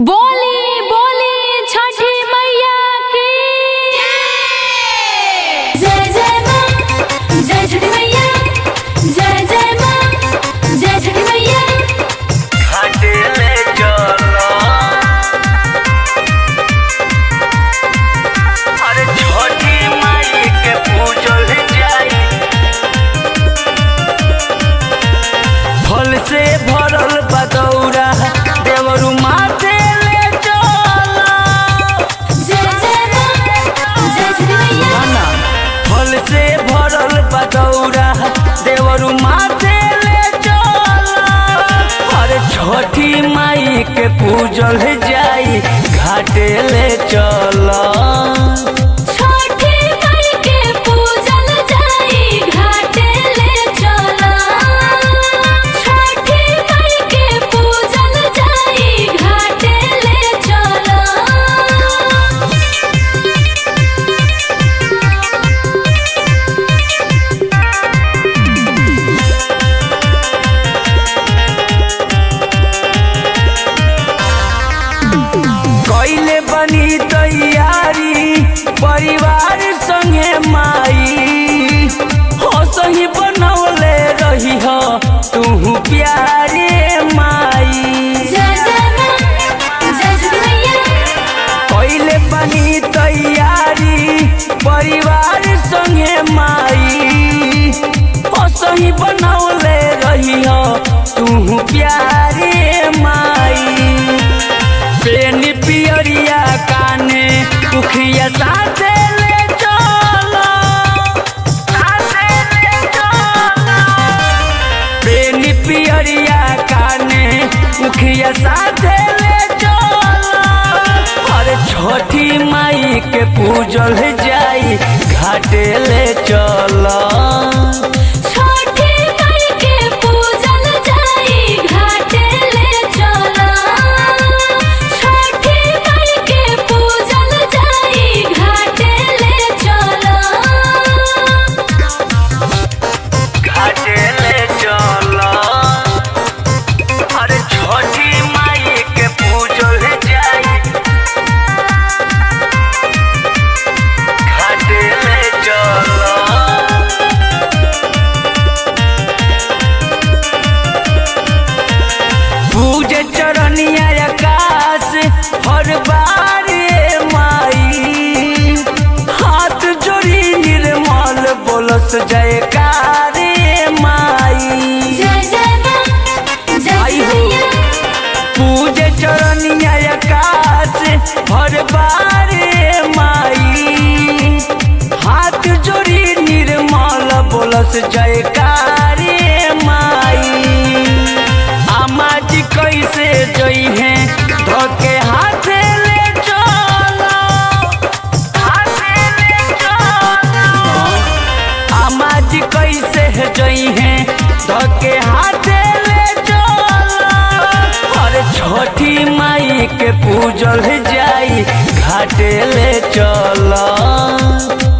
बोली बोली छठी मैया की जय जय माँ जय छठी मैया जय जय माँ जय छठी मैया घाटेले चलो अरे छोटी माई के पूजल जाई फल से भरल बदौरा देवरु माथे ले चलो जय जय माँ जय छठी मैया ना फल से भरल बदौरा देवरु माथे ले चलो अरे छोटी माई के पूजल जाई घाटे ले चलो छोटी माई के पूजल जाई घाटे ले चला छोटी माई के पूजल जाई घाटे ले चला कैले बनी तैयारी परिवार संगे माई हो सही बनौले रही हो तू प्यारे माई जय जय माँ जय छठी मैया कैले बनी तैयारी परिवार संगे माई हो सही बनौले रही हो तू प्यारे माई बेनी पियरिया काने उखिया साथे ले चलो साथे ले चलो बेनी पियरिया काने उखिया साथे ले चलो अरे छोटी माई के पूजल जाई घाटे ले चलो छोटी माई के पूजल जाई घाटे ले चला छोटी माई के पूजल जाई घाटे ले चला घाटे ले चलो अरे छोटी माई के पूजल जाई घाटे ले चलो पूजे चरनिया आकाश हर बार ये माई हाथ जोड़ी निर्मल बोलस जयकार ये माई जय जय माँ जय आई छठी हो। मैया पूजे चरनिया आकाश हर बार ये माई हाथ जोड़ी निर्मल बोलस जयकार ये माई आमा जी कैसे जई है धोके हाथे ले चलो हाथे ले चलो आमा जी कैसे जई है धोके हाथे ले चलो अरे छोटी माई के पूजल जाई घाटे ले चलो